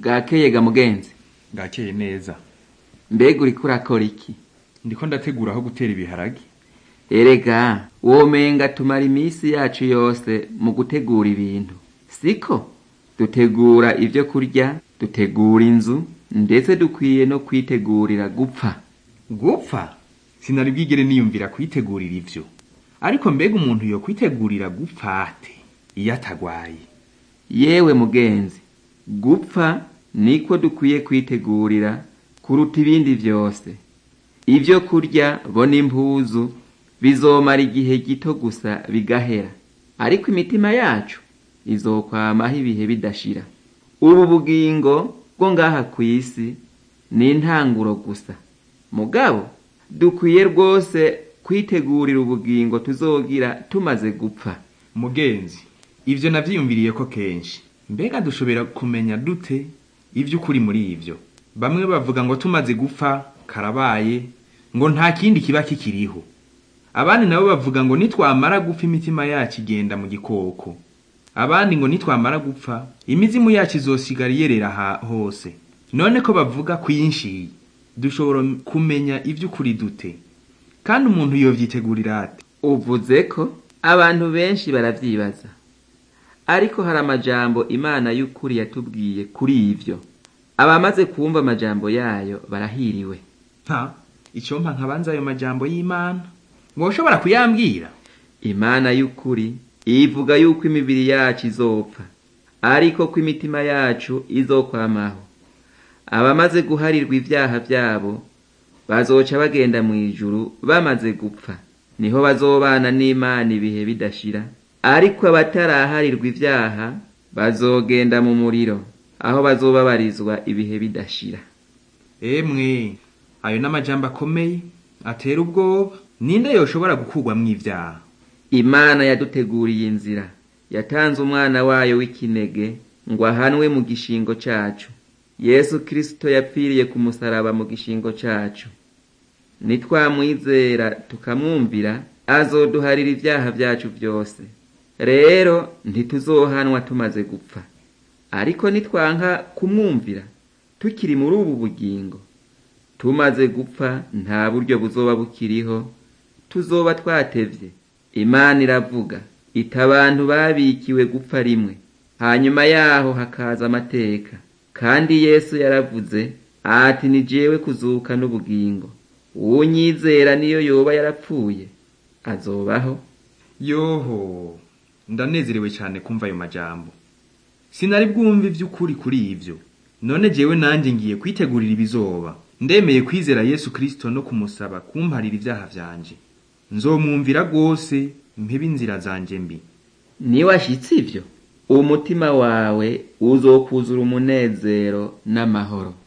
bwakeye ga mugenzi bwakeye neza mbega uriko urakora iki ndiko ndategura aho gutera ibiharage erega womenga tumara iminsi yacu yose mu gutegura ibintu siko dutegura ibyo kurya dutegura inzu ndetse dukwiye no kwitegurira gupfa gupfa sinari bwigere niyumvira kwitegurira ivyo ariko mbega umuntu yo kwitegurira gupfa ate iyo atagwaye yewe mugenzi gupfa niko dukwiye kwitegurira kuruta ibindi vyose ivyo kurya bo n'impuzu bizomara igihe gito gusa bigahera ariko imitima yacu izokwamaho ibihe bidashira ubu bugingo bwo ngaha kw'isi ni intanguro gusa mugabo dukwiye rwose kwitegurira ubugingo tuzogira tumaze gupfa mugenzi ivyo navyiyumviriye ko kenshi mbega dushobora kumenya dute ivy'ukuri muri ivyo bamwe bavuga ngo tumaze gupfa karabaye ngo nta kindi kiba kikiriho abandi nabo bavuga ngo nitwamara gupfa imitima yacu igenda mu gikoko abandi ngo nitwamara gupfa imizimu yacu izosigara iyerera ha- hose none ko bavuga kwinshi dushobora kumenya ivy'ukuri dute kandi umuntu yovyitegurira ate uvuze ko abantu benshi baravyibaza ariko hari amajambo imana y'ukuri yatubwiye kuri ivyo abamaze kumva amajambo yayo barahiriwe nta icyo mpa nkabanza ayo majambo y'imana ngo ushobora kuyambwira imana y'ukuri ivuga yuko imibiri yacu izopfa ariko ko imitima yacu izokwamaho abamaze guharirwa ivyaha vyabo bazoca bagenda mu ijuru bamaze gupfa niho bazobana n'imana ibihe bidashira ariko abataraharirwa ivyaha bazogenda mu muriro aho bazobabarizwa ibihe bidashira emwe ayo n'amajambo akomeye atera ubwoba ninde yoshobora gukurwamwo ivyaha imana yaduteguriye inzira yatanze umwana wayo w'ikinege ngo ahanwe mu gishingo cacu yesu kristo yapfiriye ku musaraba mu gishingo cacu nitwamwizera tukamwumvira azoduharira ivyaha vyacu vyose rero ntituzohanwa tumaze gupfa ariko nitwanka kumwumvira tukiri muri ubu bugingo tumaze gupfa nta buryo buzoba bukiriho tuzoba twatevye imana iravuga ita abantu babikiwe gupfa rimwe hanyuma yaho hakaza amateka kandi yesu yaravuze ati ni jewe kuzuka n'ubugingo uwunyizera niyo yoba yarapfuye azobaho yoho ndanezerewe cyane kumva ayo majambo sinari bwumve ivy'ukuri kuri ivyo none jewe nanje ngiye kwitegurira ibizoba ndemeye kwizera yesu kristo no kumusaba kumparira ivyaha vyanje nzomwumvira rwose mpebe inzira zanje mbi niwashitse ivyo umutima wawe uzokuzura umunezero n'amahoro